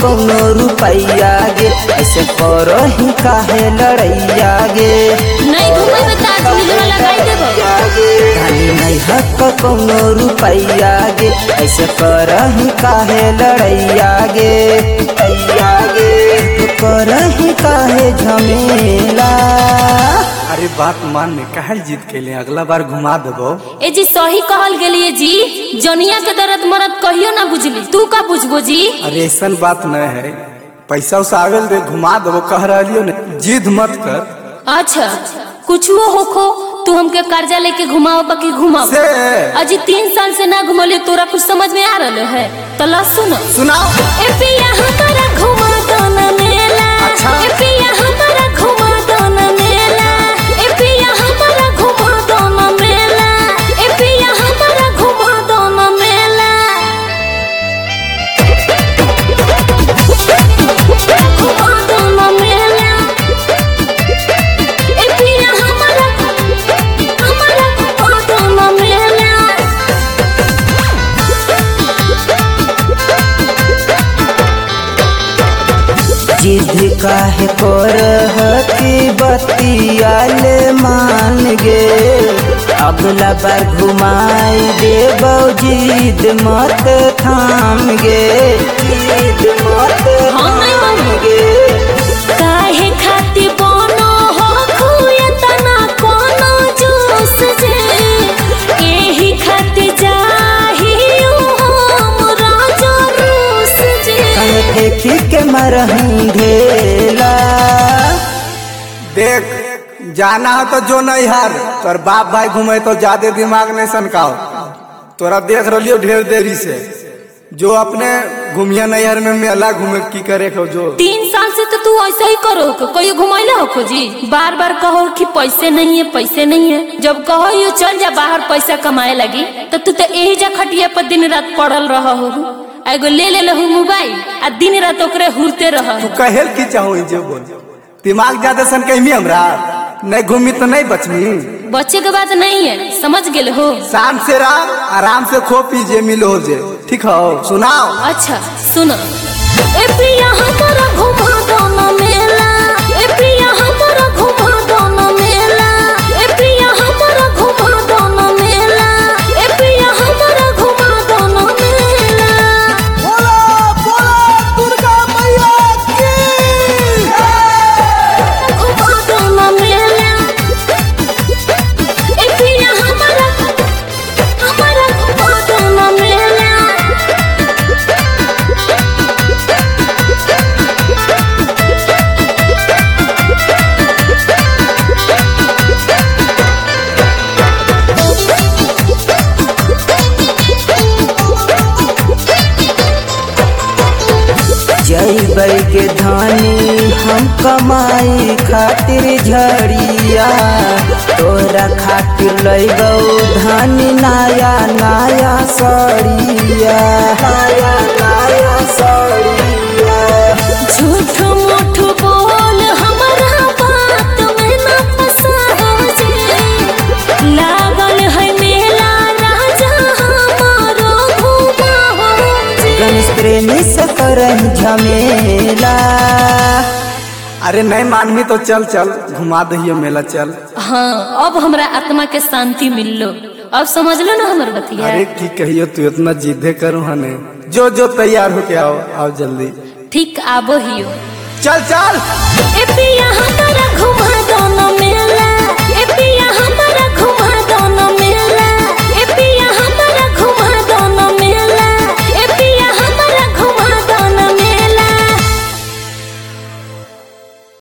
कौनो रुपैया गे ऐसे करही काहे लड़ैया गे नहीं घुमेबे त आज मिलवा लगाई देबो धनी नहीं हक कौनो रुपैया गे ऐसे करही काहे लड़ैया गे लड़ैया गे तू करही काहे झमेला अरे बात मान में काहे जीत के लिए अगला बार घुमा देबो ए जी सही कहल गेलिए जी जनिया के दर्द मरद कहियो ना बुझली तू का बुझबो जी अरे ऐसन बात न है पैसा उसा आवेल दे घुमा देबो कह रहियो ने जिद मत कर अच्छा कुछो होखो तू हमके कर्जा लेके घुमाओ बाकी घुमाओ से अजी तीन साल से ना घुमले तोरा कुछ समझ में आ रहल है तो ला सुनो सुनाओ ए पिया हमारा घुमा दो ना मेला अच्छा। ए पिया हमारा घुमा दो ना मेला ए पिया हमारा घुमा दो ना मेला ए पिया हमारा घुमा दो ना मेला घुमा दो ना मेला ए पिया हमारा हमारा घुमा दो ना मेला जिद काहे कर की बतियाले मान गे अगला बार घुमाई देबो जिद मत थाम गे जिद मत हम नहीं थाम मानू। गे काहे खाती बोनो हो खुए तना कोनो जूस जे एही खाती जाहियो हम राजा रूस जे कहे फेंकी के मरही ढेला देख जाना हो तो जो नहीं हार तोर बाप भाई घूमे तो ज्यादा दिमाग नहीं सनकाओ तोरा देख रहियो ढेर देरी से जो अपने घूमिया नैहर में मेला घूमे की करे को जो तीन साल से तो तू ऐसा ही करो को कोई घुमाइला हो जी बार बार कहो कि पैसे नहीं है पैसे नहीं है जब कहो यू चल जा बाहर पैसा कमाए लगी तो तू तो यही जा खटिया पर दिन रात पड़ल रह हो एगो ले ले लहू मोबाइल आ दिन रात ओकरे हुरते रह तू कहेल की चाहो जे बोल दिमाग ज्यादा सन कहीं हमरा नहीं घूमी तो नहीं बचमी बच्चे के बात नहीं है समझ गेल हो शाम से रात आराम से खो पीजिए मिलो जे ठीक हो सुनाओ अच्छा सुनो ए प्रिया हमारा घुमा दो ना मेला ए प्रिया हमारा घुमा दो ना मेला ए प्रिया हमारा घुमा दो ना मेला ए प्रिया हमारा घुमा दो ना मेला बोला बोला दुर्गा मैया की घुमा दो ना मेला ए प्रिया हमारा हमारा घुमा दो ना मेला जैबै के धानी हम कमाई खातिर झड़िया तोरा खातिर लैबौ धानी नया नया सड़िया नया नया सड़िया झूठ मूठ बोल हमारा बात में न फंसाओ जे लागल है मेला राजा हमारो घुमाओ जे गणेश प्रेमी से करही झमेला अरे नहीं मानवी तो चल चल घुमा दहियो मेला चल हाँ अब हमरा आत्मा के शांति मिललो अब समझ लो ना हमर बतिया अरे की कहियो तू इतना जिद्दे करो हने जो जो तैयार होके आओ आओ जल्दी ठीक आबो हियो चल चल ए पिया हमारा घुमा